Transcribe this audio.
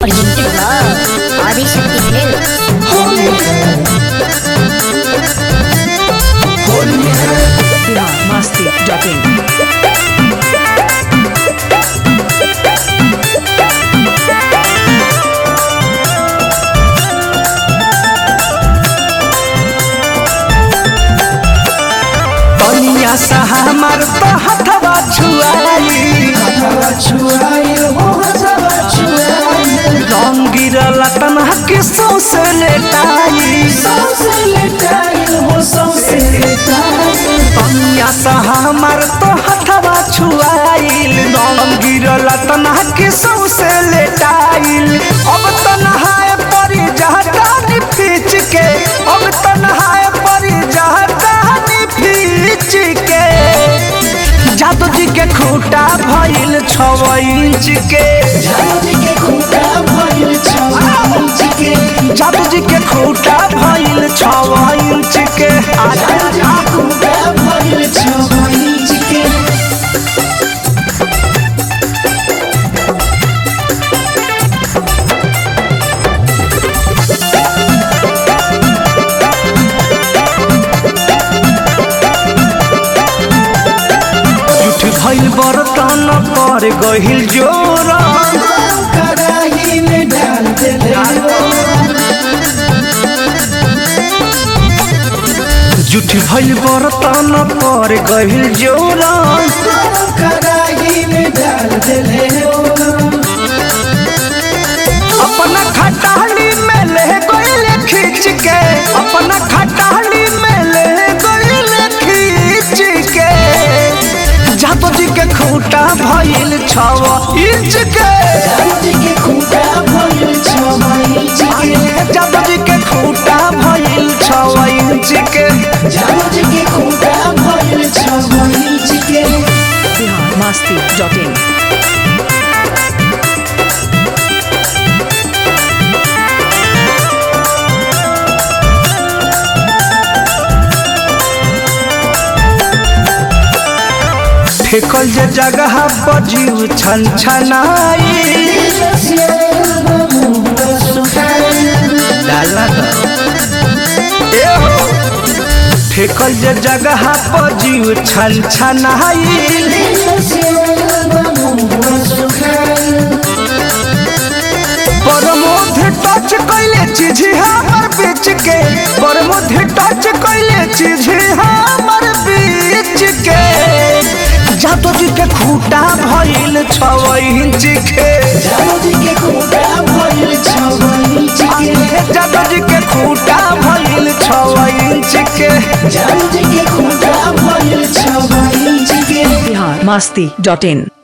Presented by Adishakti Films. biharmasti.in पनिया सा हमर तो हथवा छुआई रंग गिरल तना के सौसे लेटाई पनिया सा हमर तो हथवा छुआइल रंग गिरल तना के सौसे लेटाइल अब तो नहाए परी जहता नि फीच के अब तो नहाए परी जहता नि फीच के जादू जी के खूटा भइल छव इंच के जादू जी के खूटा भइल छव इंच के आजा जुठ भइल बर्तन पर गहिल जोरा जुठ भइल बर्तन पर गहिल जोरा अपना खटाली में ले गइल खींच के अपना खटाली में ले गइल खींच के जातो जी के खूटा भइल छव इंच के जातो जी के खूटा भइल छव इंच के biharmasti.in फेकल जे जगह बजीव छन छनाई डालना ए हो फेकल जे जगह बजीव छन छनाई परमोध टच कैले चीज हमर बीच के परमोध टच कैले चीज हमर बीच के जातो जी के खूटा भइल छव इंच के जातो जी के खूटा भइल छव इंच के biharmasti.in